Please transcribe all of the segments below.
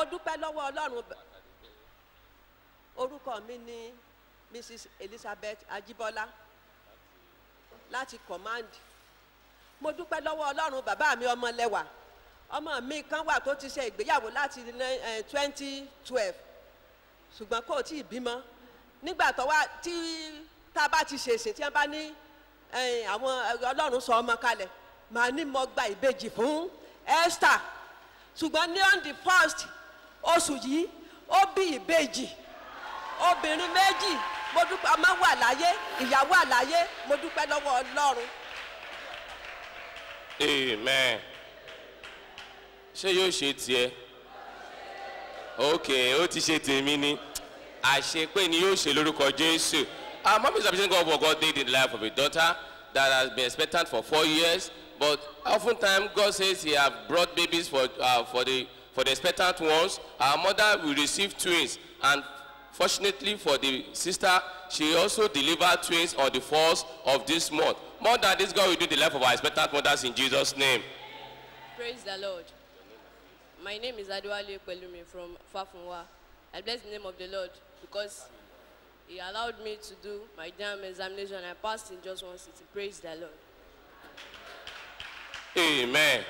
mo dúpẹ́ lọ́wọ́ ọlọ́run b- orúkọ mi ni mrs elizabeth ajibola láti command mo dúpẹ́ lọ́wọ́ ọlọ́run bàbá mi ọmọlẹ́wà ọmọ mi kan wà tó ti ṣe ìgbéyàwó láti twenty twelve ṣùgbọ́n kò tí ì bímọ nígbà tó wá tí tá a bá ti ṣèṣe tí wọ́n bá ní eh, àwọn eh, ọlọ́run sọ ọmọ kalẹ̀ màá ní mo gba ìbejì fún esther ṣùgbọ́n ní on the first oṣù yìí ó bí ìbejì obìnrin méjì mo dúpẹ́ ọmọ wà láyé ìyàwó àláyé mo dúpẹ́ lọ́wọ́ ọlọ́run amen ṣé yóò ṣe tiẹ̀ ok ó ti ṣe tèmi ni àṣepé ni yóò ṣe lórúkọ jésù our mom is appreciating God for God did in the life of a daughter that has been expectant for four years but oftentimes God says he have brought babies for uh, for the for the expectant ones our mother will receive twins and fortunately for the sister she also delivered twins on the first of this month more than this God will do in the life of our expectant mothers in Jesus name. Praise the Lord. My name is Adwale Pelumi from Fafunwa. I bless the name of the Lord because He allowed me to do my JAM examination and I passed in just one city. Praise the Lord. amen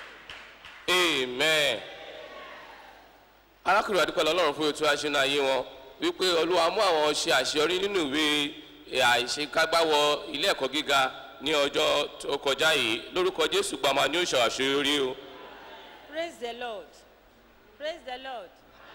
amen arákùnrin àdúpẹ́ lọ́lọ́run fún ètò àṣẹ náà yé wọn wípé olúwa mú àwọn ṣe àṣeyọrí nínú ìwé àìṣekágbáwọ ilé ẹ̀kọ́ gíga ní ọjọ́ tó kọjá yìí lórúkọ jésù gbàmà ní òṣà àṣeyọrí o Praise the Lord. Praise the Lord.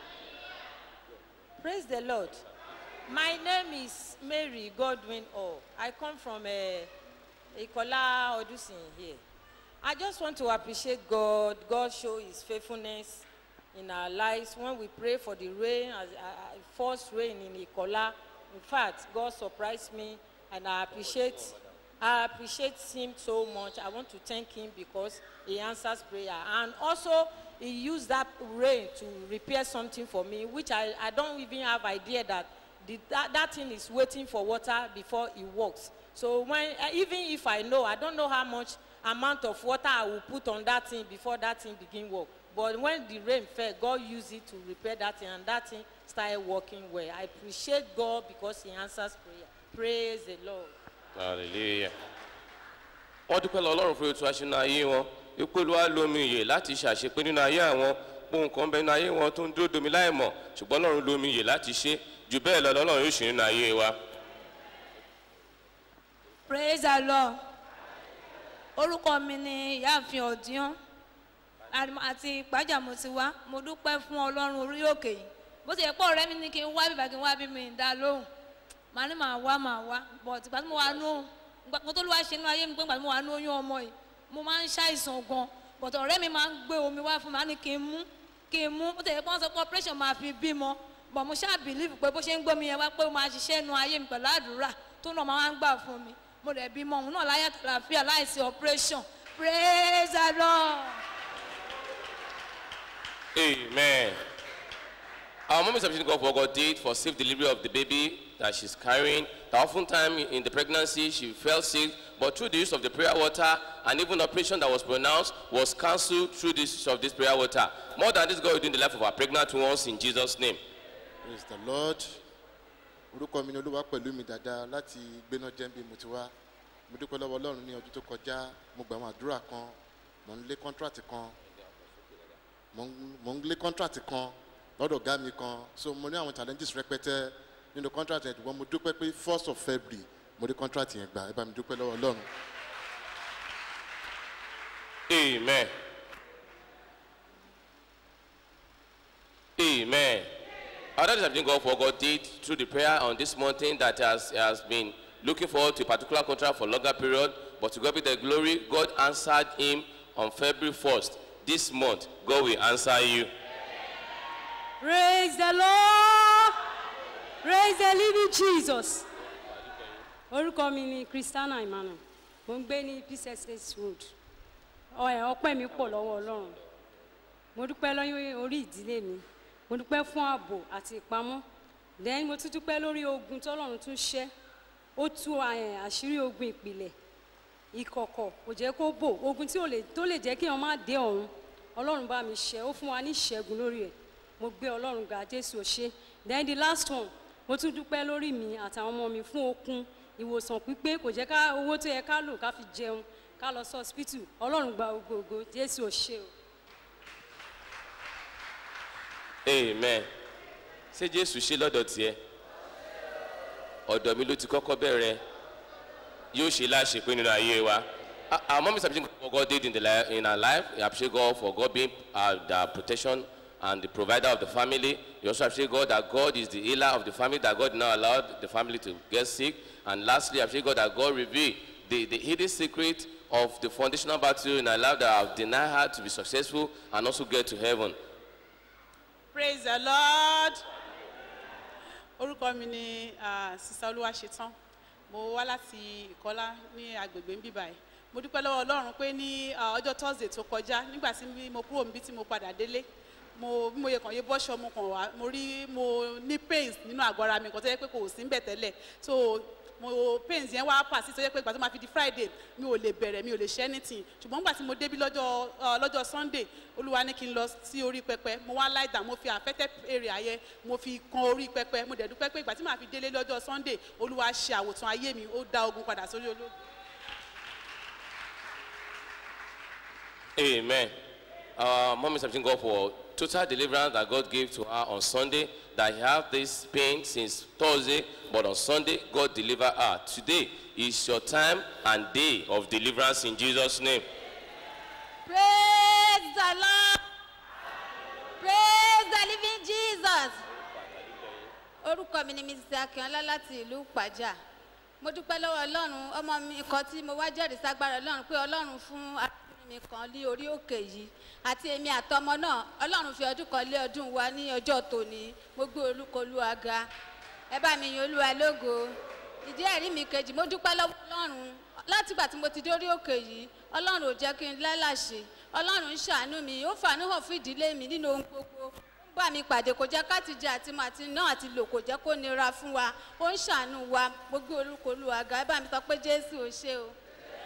Praise the Lord. My name is Mary Godwin O. I come from uh, Ikola Odusin here. I just want to appreciate God. God show his faithfulness in our lives when we pray for the rain, as uh, uh, first rain in Ikola. In fact, God surprised me and I appreciate I appreciate him so much. I want to thank him because he answers prayer. And also, he used that rain to repair something for me, which I, I don't even have idea that, the, that that thing is waiting for water before it works. So when, uh, even if I know, I don't know how much amount of water I will put on that thing before that thing begin work. But when the rain fell, God used it to repair that thing, and that thing started working well. I appreciate God because He answers prayer. Praise the Lord. hallelujah wọ́n dúpẹ́ lọ ọlọ́run fún ètò àṣẹ náà ayé wọn wípé olúwa lomi ìyè láti ṣàṣepé nínú ayé àwọn ohun kan bẹ nínú ayé wọn tó ń dúró domi láì mọ̀ ṣùgbọ́n ọlọ́run lomi ìyè láti ṣe jù bẹ́ẹ̀ lọ lọ́lọ́run yóò ṣe nínú ayé wa. praise the lord orúkọ mi ni ìyáàfin ọ̀díọ́n àti ìpájà mo ti wá mo dúpẹ́ fún ọlọ́run orí òkè yìí bó ti yẹ pé ọ̀rẹ́ mi ní kí n wá bíbá kí n wá bí mi dá lóhùn màá ní màá wá màá wá but ìgbà tí mo wà nù mo tó ló wá ṣe inú ayé mi pé ìgbà tí mo wà nù oyún ọmọ yìí mo máa ń ṣàìsàn gan but ọ̀rẹ́ mi máa ń gbé omi wá fún mi màá ní kí n mú kí n mú bó ti yẹ pé wọ́n sọ pé operation máa fi bímọ but mo ṣáà believe pé bó ṣe ń gbómi yẹn wá pé ó máa ṣiṣẹ́ inú ayé mi pẹ̀lú àdúrà tó náà máa ń gbà fún mi mo dẹ̀ bímọ òun náà láyé àtàlàfíà láìsí operation praise the lord. amen. Our mom is appreciating God for what God did for safe delivery of the baby that she's carrying. That oftentimes in the pregnancy she fell sick, but through the use of the prayer water and even operation that was pronounced was cancelled through the use of this prayer water. More than this, God will do in the life of our pregnant ones in Jesus' name. praise the lord orúkọ mi ni olúwa pẹ̀lú mi dáadáa láti gbéná jẹ́ńbí mo ti wá mo dúpẹ́ lọ́wọ́ ọlọ́run ní ọdún tó kọjá mo gbà àwọn àdúrà kan mo ń lé kọ́ńtrátì kan mo ń- mo ń lé kọ́ńtrátì kan lọ́dọ̀ ọ̀gá mi kan so mo ní àwọn challenges rẹpẹtẹ nínú kọ́ńtrátì yẹn ṣùgbọ́n mo dúpẹ́ pé first of february mo rí kọ́ńtrátì yẹn gbà ẹ bá mi dúpẹ́ lọ́wọ́ ọlọ́run. Amen. Amen. Our daddies have been God for what God did through the prayer on this mountain that has, has been looking forward to a particular contract for a longer period, but to God be the glory, God answered him on February 1st. This month, God will answer you. praise the lord praise the living jesus orúkọ mi ni christiana emmanuel mo ń gbé ní pcss road ọ̀ẹ́ ọpẹ́ mi pọ̀ lọ́wọ́ ọlọ́run mo dúpẹ́ lọ́yún orí ìdílé mi mo dúpẹ́ fún ààbò àti ìpamọ́ then mo tún dúpẹ́ lórí ogun tọ́lọ́run tún ṣẹ́ ó tú eh, àṣírí ogun ìpìlẹ̀ ìkọ̀kọ̀ kò jẹ́ kó bò ogun tí ò lè tó lè jẹ́ kí wọ́n má dé ọ̀run ọlọ́run bá mi ṣẹ́ ó fún wa ní ìṣẹ́gun lórí ẹ̀ mo gbé ọlọ́run ga jésù ò ṣe then the last one mo tún dúpẹ́ lórí mi àtàwọn ọmọ mi fún okun ìwòsàn pípé kò jẹ́ ká owó tó yẹ ká lò ká fi jẹun ká lọ sí hospital ọlọ́run gba ògógó jésù ò ṣe o. amen ṣé jésù ṣe lọ́dọ̀ tiẹ̀ ọ̀dọ̀ mi ló ti kọ́kọ́ bẹ̀rẹ̀ yóò ṣe láṣepé nínú ayé wa Ah, our mom is appreciating God for God did in, the li- in our life we appreciate God for God being uh, the protection and the provider of the family you also appreciate God that God is the healer of the family that God did not allow the family to get sick and lastly appreciate God that God revealed the, the hidden secret of the foundational battle in our life that have denied her to be successful and also get to heaven praise the lord orúkọ mi ni ah, sista olúwaṣetán mo wá láti ìkọlá ní agbègbè ń bíbá yìí mo dúpẹ́ lọ́wọ́ ọlọ́run pé ní ah, ọjọ́ thursday tó kọjá nígbà tí mi- mo kúrò níbi tí mo padà délé mo bí mo yẹ kàn yé bọ́ṣọ mo kàn wá mo rí mo ní pains nínú àgọ́ ara mi kan tó yẹ pé kò sí ń bẹ̀ tẹ́lẹ̀ so mo pains yẹn wá pàṣẹ tó yẹ pé ìgbà tó máa fi di friday mi ò lè bẹ̀rẹ̀ mi ò lè ṣe anything ṣùgbọ́n nígbà tí mo débí lọ́jọ́ ah, lọ́jọ́ sunday olúwa ní kí n lọ sí orí pẹpẹ mo wá lie down mo fi affected area yẹn mo fi kan orí pẹpẹ mo dẹ̀ dúpẹ́ pé ìgbà tí màá fi délé lọ́jọ́ sunday olúwa ṣe àwòtán ayé mi ó dá ogun padà sórí ológun. Amen. Our mom is thanking God for total deliverance that God gave to her on Sunday. That he had this pain since Thursday, but on Sunday God delivered her. Today is your time and day of deliverance in Jesus' name. praise the lord praise the living jesus orúkọ mi ni mrs akínọlá láti ìlú pàjá mo dúpẹ́ lọ́wọ́ ọlọ́run ọmọ mi kan tí mo wá jẹ́rìí ságbára ọlọ́run pé ọlọ́run fún arábìnrin mi kan lé orí òkè yìí àti èmi àtọmọ náà ọlọ́run fi ọdún kan lé ọdún wa ní ọjọ́ tòní mo gbé olúkọ olúwa ga ẹ bá mi yin olúwa lógo ìdí ẹ̀rí mi kejì mo dúpẹ́ lọ́wọ́ ọlọ́run látìgbà tí mo ti dé orí òkè yìí ọlọ́run ò jẹ́ kí n lálàṣe ọlọ́run ń ṣàánú mi ó fàánú hàn fún ìdílé mi nínú ohun gbogbo ó ń bá mi pàdé kò jẹ́ ká ti jẹ àti mọ àti náà àti lò kò jẹ́ kó nira fún wa ó ń ṣàánú wa gbogbo orúkọ olúwa ga ẹ bá mi sọ pé jésù ò ṣe o.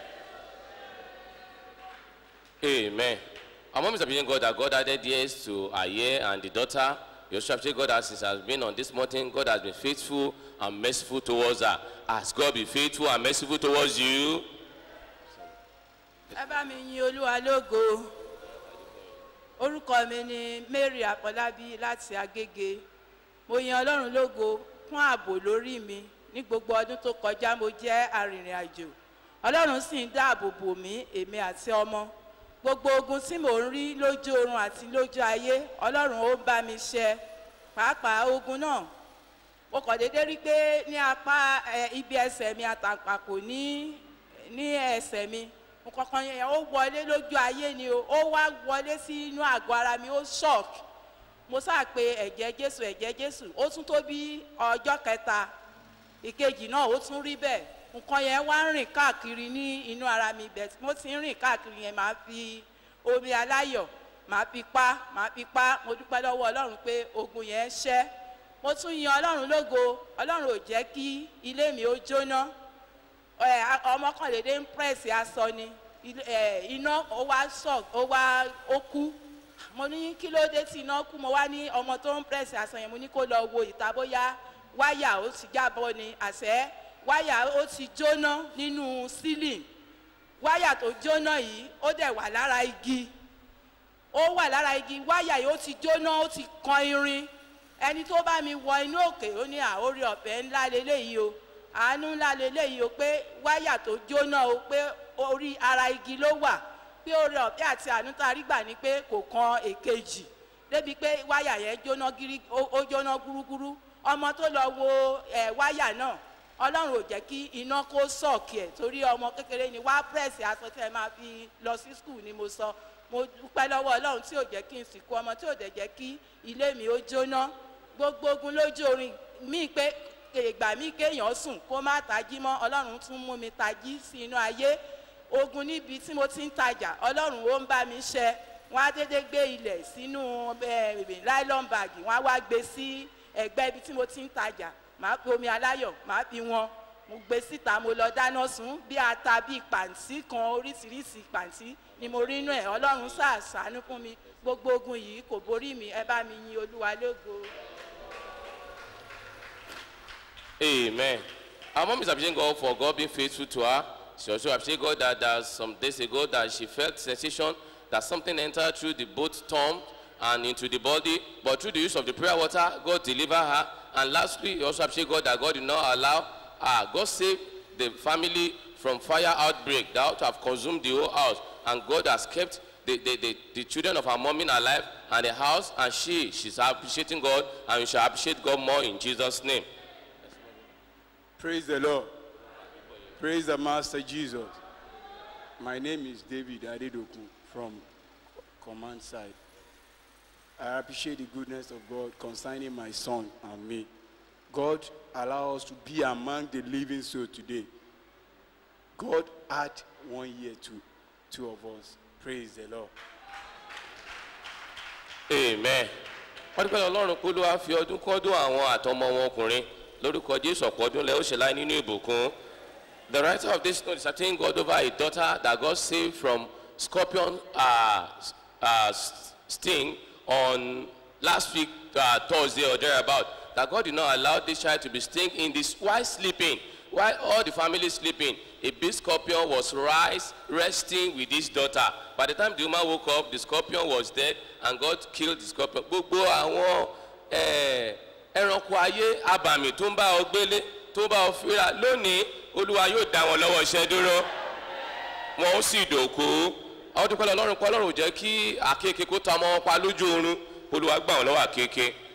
Amen. Our mom is appreciating God that God added years to her year and the daughter. You also appreciate God that since has been on this mountain, God has been faithful and merciful towards her. Has God been faithful and merciful towards you? ẹ bá mi yin olúwa lógo orúkọ mi ni mary àpọlábí láti agége mo yin ọlọ́run lógo fún ààbò lórí mi ní gbogbo ọdún tó kọjá mo jẹ́ arìnrìn àjò ọlọ́run sì ń dáàbò bò mí èmi àti ọmọ gbogbo ogun tí mò ń rí lójú oorun àti lójú ayé ọlọ́run ó ń bá mi ṣe pàápàá ogun náà mo kàn déédéé rí pé ní apá ẹ, ibi ẹsẹ̀ mi àtàpàkò ní ní ẹsẹ̀ mi nǹkankan yẹn ó wọlé lójú ayé ni o ó wá wọlé sí inú àgọ́ ara mi ó shock mo sáà pé ẹ̀jẹ̀ jésù ẹ̀jẹ̀ jésù ó tún tó bí ọjọ́ kẹta ìkejì náà ó tún rí bẹ́ẹ̀ nǹkan yẹn wá ń rìn káàkiri ní inú ara mi bẹ́ẹ̀ tí mo ti ń rìn káàkiri yẹn máa fi omi aláyọ̀ máa fi pa máa fi pa mo dúpẹ́ lọ́wọ́ ọlọ́run pé ogun yẹn ṣẹ́ mo tún yan ọlọ́run lógo ọlọ́run ò jẹ́ kí ilé mi ó jóná ẹ ọmọ kan lè dé ń pẹ́ẹ́sì aṣọ ni ilé- ẹ, iná ó wá sọ ó wá ó kú mo ní kí ló dé tí iná kú mo wá ní ọmọ tó ń pẹ́ẹ́sì aṣọ yẹn mo ní kó lọ wo ìta bóyá wáyà ó ti jábọ́ ni àṣẹ wáyà ó ti jóná nínú sílìn wáyà tó jóná yìí ó dẹ̀ wà lára igi ó wà lára igi wáyà yìí ó ti jóná ó ti kan irin ẹni tó bá mi wọ inú òkè ó ní àórí ọ̀fẹ́ ńlá leléyìí o àánú ńlá leléyìí o pé wáyà tó jóná o pé orí ara igi ló wà pé orí ọ̀fẹ́ àti àánú tá a rí gbà ní pé kò kan èkejì débi pé wáyà yẹn jóná gírí ó ó jóná gúrúgúrú ọmọ tó lọ wo ẹ wáyà náà ọlọ́run ò jẹ́ kí iná kó sọ̀kì ẹ̀ torí ọmọ kékeré ni wá pírẹ̀sì aṣọ tí ẹ máa fi lọ sí skul ni mo sọ mo dúpẹ́ lọ́wọ́ ọlọ́run tí ò jẹ́ kí n sìnkú ọmọ tí ò dẹ̀ jẹ́ kí ilé mi ó jóná gbogbo ogun lójú orin mí pé ìgbà mí kéèyàn sùn kó má tají mọ́ ọlọ́run tún mú mi tají sí inú ayé ogun níbi tí mo ti ń tajà ọlọ́run ó ń bá mi ṣe wọ́n á dédé gbé ilẹ̀ sínú ẹ̀, nylon bag wọ́n á wá gbé sí ẹ̀gbẹ́ ibi tí mo ti ń tajà màá fi omi aláyọ̀ màá fi wọn mo gbé síta mo lọ dáná sun bí ata bí pàǹtí kan oríṣiríṣi pàǹtí ni mo rí inú ẹ̀ ọlọ́run ṣàṣàánú fún mi gbogbo ogun yìí kò borí mi ẹ bá mi yin olúwa lógo. Amen. Our mom is appreciating God for God being faithful to her. She also appreciates God that, that some days ago that she felt sensation that something entered through the both tongue and into the body, but through the use of the prayer water, God delivered her. And lastly, he also appreciate God that God did not allow her. God saved the family from fire outbreak that ought to have consumed the whole house. And God has kept the, the, the, the children of her mom alive and the house, and she, she's appreciating God, and we shall appreciate God more in Jesus' name. Praise the Lord. Praise the Master Jesus. My name is David Adedoku from Command Side. I appreciate the goodness of God concerning my son and me. God allow us to be among the living soul today. God add one year to two of us. Praise the Lord. amen wọ́n dúpẹ́ ọlọ́run pé ló wá fi ọdún kọ́dún àwọn àtọmọ wọn ọkùnrin lórúkọ jésù ọ̀pọ̀ ọdún lẹ́ ó ṣe láì nínú ìbùkún the writer of this note is certain God over a daughter that God saved from scorpion uh, uh, sting on last week uh, Thursday or thereabout that God did not allow this child to be sting in this while sleeping while all the family sleeping a big scorpion was rise resting with his daughter by the time the woman woke up the scorpion was dead and God killed the scorpion gbogbo àwọn eh, ẹranko ayé abàmì tó ń bá ọ gbélé tó ń bá ọ fíra lónìí olúwa yóò dá wọn lọ́wọ́ iṣẹ́ dúró wọn ó sì dòkú ọdún pẹ́lú ọlọ́run pẹ́ ọlọ́run ò jẹ́ kí àkekèé kó ta ọmọ wọn pa lójú oorun olúwa gbà wọn lọ́wọ́ àkekèé